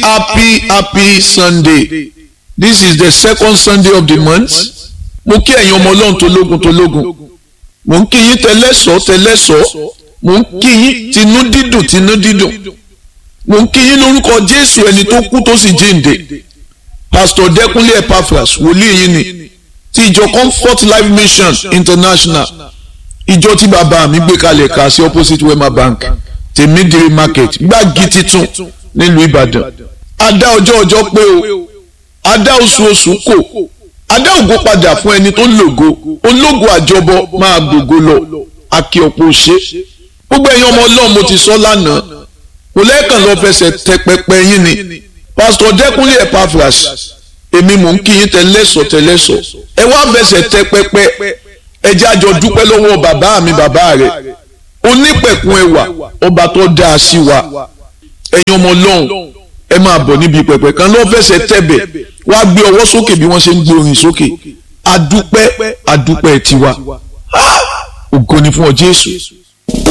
happy happy sunday this is the second sunday of the month mo kí ẹ̀yin ọmọ ọlọ́run tó lógun tó lógun mo ń kí yín tẹlẹ́sọ̀ tẹlẹ́sọ̀ mo ń kí yín tinú dídùn tinú dídùn mo ń kí yín lórúkọ jésù ẹni tó kú tó sì jíǹde pastor dẹkúnlé epaphras wòlíì yín ni ti ìjọ comfort life mission international ìjọ tí bàbá mi gbé kalẹ̀ ká sí opposite wema bank tèmídìrí market gbági titun nílùú ìbàdàn adá ọjọ́ ọjọ́ pé o adá oṣù oṣù kò adá ògo padà fún ẹni tó lògo ológo àjọbọ máa gbògo lọ akí ọ̀pọ̀ ṣe gbogbo ẹ̀yin ọmọ ọlọ́run mo ti sọ lánàá mo lẹ́ẹ̀kan lọ fẹsẹ̀ tẹ pẹpẹ yín ni pásítọ̀ dẹ́kunlé epaphras èmi mò ń kí yín tẹlẹ́sọ̀ tẹlẹ́sọ̀ ẹ wá fẹsẹ̀ tẹ pẹpẹ ẹ jẹ́ àjọ dúpẹ́ lọ́wọ́ bàbá mi bàbá rẹ̀ onípẹ̀kun ẹwà ọba tó dáa sí wa ẹ̀yin ọmọ ọlọ́run ẹ máa bọ̀ níbi pẹpẹ kan lọ́ fẹsẹ̀ tẹ̀bẹ̀ wá gbé ọwọ́ sókè bí wọ́n ṣe ń gbé orin sókè adúpẹ́ adúpẹ́ tiwa ògo ni fún ọ Jésù